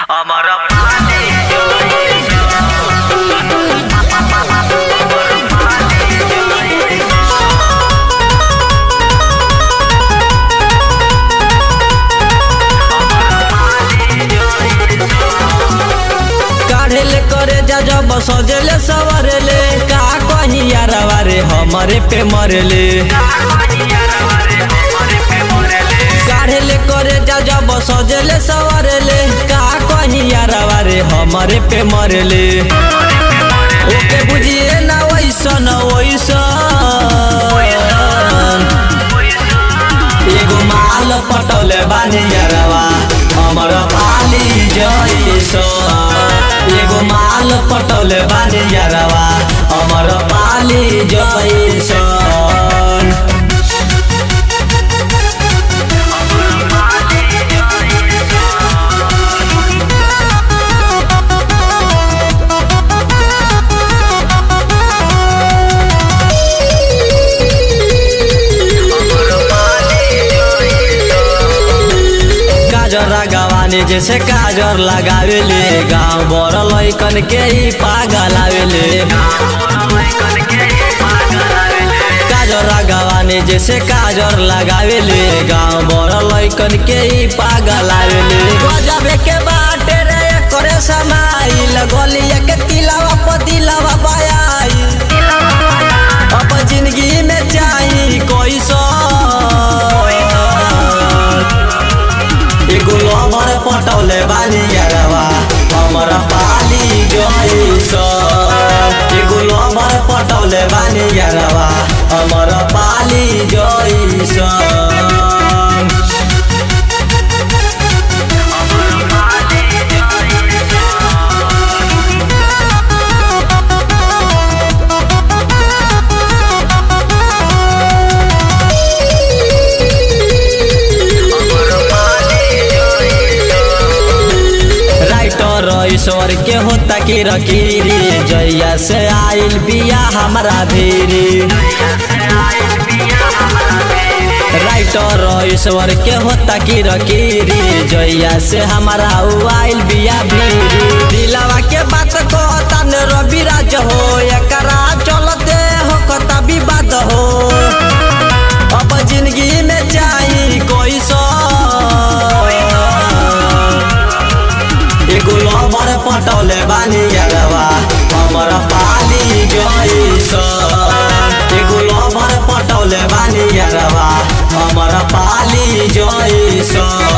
আমার পানি काढ़ेले करे जा जब सजेले सवरेले का कही यारवा रे हमरे पे मरेले काढ़ेले करे जा जब सजेले सवरेले का कही यारवा रे हमरे पे मरेले ओके बुझिए ना वैसन वैसन एगो माल पटौले बानी यारवा हमर पाली जैसन एगो माल पटौले बानी यारवा हमर पाली जैसन काजर गवानी जैसे काजर लगावेले गाँव बर लैकन के ही पागल आवेले काजर गवानी जैसे काजर लगावेले गाँव बर लैकन के ही पागल आवेले गजबे के बाटे रे करे समाइल गलिया के तिलावा पतिलावा बयाई अब जिंदगी में चाही कोई सो एगो लमर पटौले बानी यारवा हमर पाली जइस एगो लमर पटौले बानी यारवा हमर पाली जइस राइटर ईश्वर के होता की रकीरी जैया से आइल बिया हमारा भीरी राइटर ईश्वर के होता की रकीरी जैया से हमारा उ आइल बिया भीरी दिलावा के बात कहता न रवि राज हो एकरा चलते हो कता विवाद हो अब जिंदगी में चाही कोई सो एगो लमर पटौले बानी यारवा हमर पाली जइस एगो लमर पटौले बानी यारवा हमर पाली जइस